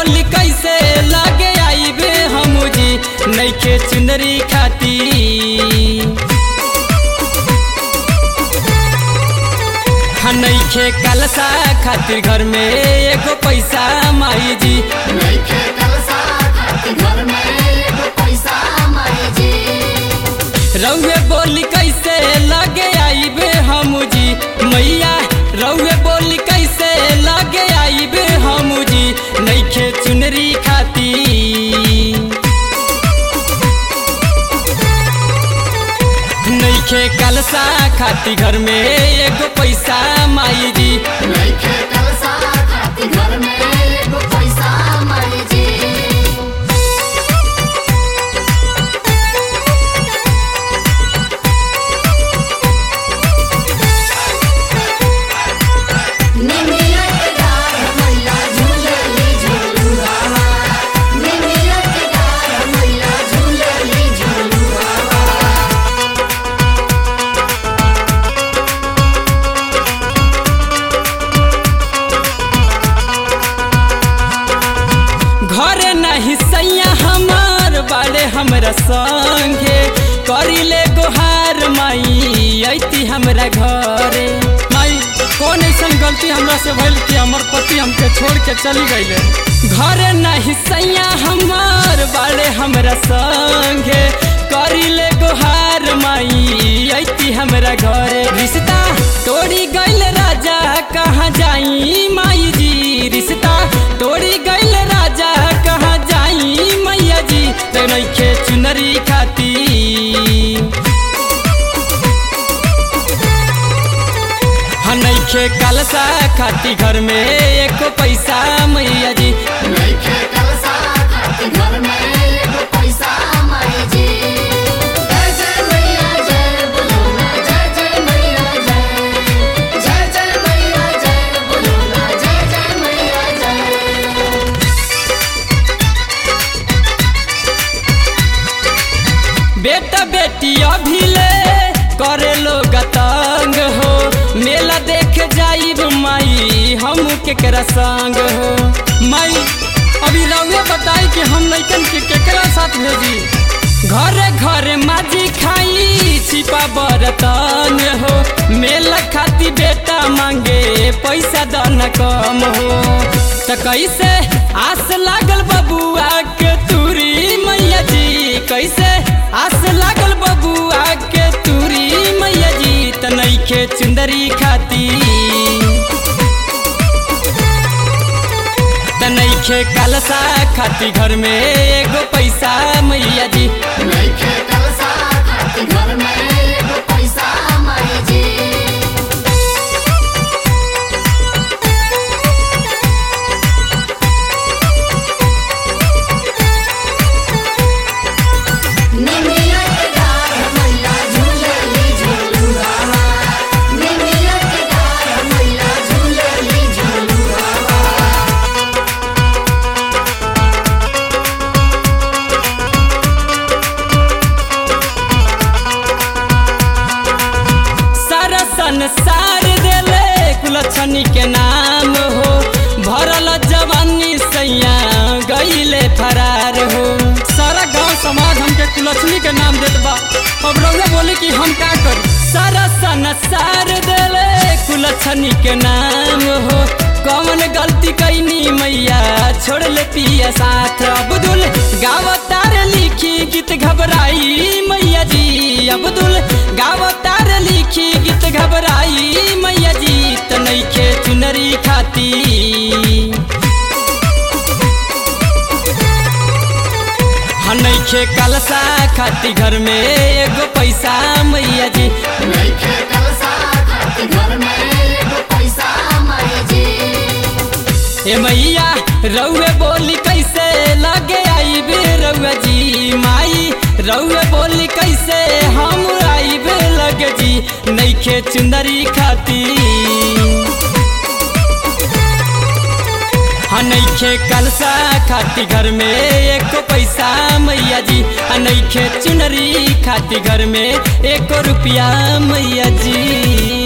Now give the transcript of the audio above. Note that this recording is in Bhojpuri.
बोली कैसे लगे आईबे हम जी नैखे चुनरी खाती नैखे कलसा खातिर घर में एगो पैसा माई जी नइखे कलसा खातिर घर में एगो पैसा माई जी रउए बोली कैसे लगे आईबे हम जी मैया रउए बोली कैसे लगे आईबे हम जी नैखे चुनरी खाती नैखे कलसा खाती घर में एगो पैसा माई जी नइखे कलसा खातिर घर में एगो पैसा माई जी निमिया के डार मैया झूलेली झूलुआ निमिया के डार मैया झूलेली झूलुआ घरे नहीं सैया हमार बाड़े हमरा संगे करिले गोहार माई ऐती हमरा घरे माई कौन ऐसन गलती हमरा से भइल कि हमर पति हमके छोड़ के चली गईले घरे नहीं सैया हमार बाड़े हमरा संगे करिले गोहार माई ऐती हमरा घरे रिश्ता तोड़ी गइल राजा कहाँ जाई माई जी रिश्ता तोड़ी गइल राजा कहाँ जाई मैया जी नइखे चुनरी खाती नइखे कलसा खाती घर में एको पैसा मैया जी नइखे कलसा खातिर घर में एगो पैसा माई जी जय जय मैया जय बोलोना जय जय मैया जय जय जय मैया जय बोलोना जय जय मैया जय बेटा बेटी अभिले करे लोग तंग हो मेला देख जाइब माई हम केकरा संग हो माई अभी रउए बताई कि हम लइकन के केकरा साथ भेजी घरे घरे माजी खाई छिपा बरतन हो मेला खाती बेटा मांगे पैसा दन कम हो त कैसे आस लागल बबुआ के तुरी मैया जी कैसे आस लागल बबुआ के तुरी मैया जी त नइखे चुंदरी खाती त नइखे कलसा खाती घर में एगो पैसा मैया जी नइखे कलसा खातिर घर में एगो पैसा माई जी निमिया के डार मैया झूलेली झूलुआ निमिया के डार मैया झूलेली झूलुआ सारा संसार देले कुलछनी के नाम हो भरल जवानी सैया गईले फरार हो सारा गांव समाज हमके कुलछनी के नाम देत बा अब रउआ बोले कि हम का करी सारा संसार देले कुलछनी के नाम हो कौन गलती कैनी मैया छोड़ ले पिया साथ अब्दुल गावतार लिखी गीत घबराई मैया जी अब्दुल गावतार लिखी गीत घबराई मैया जी त नइखे चुनरी खाती नइखे कलसा खाती घर में एगो पैसा मैया जी नइखे कलसा खातिर घर में एगो पैसा माई जी ए मैया रउए बोली कैसे लगे आईबे रउआ जी माई रउए बोली कैसे हम आईबे लगे जी नइखे चुंदरी खाती नइखे कलसा खाती घर में एको पैसा मैया जी आ नइखे चुनरी खाती घर में एको रुपया मैया जी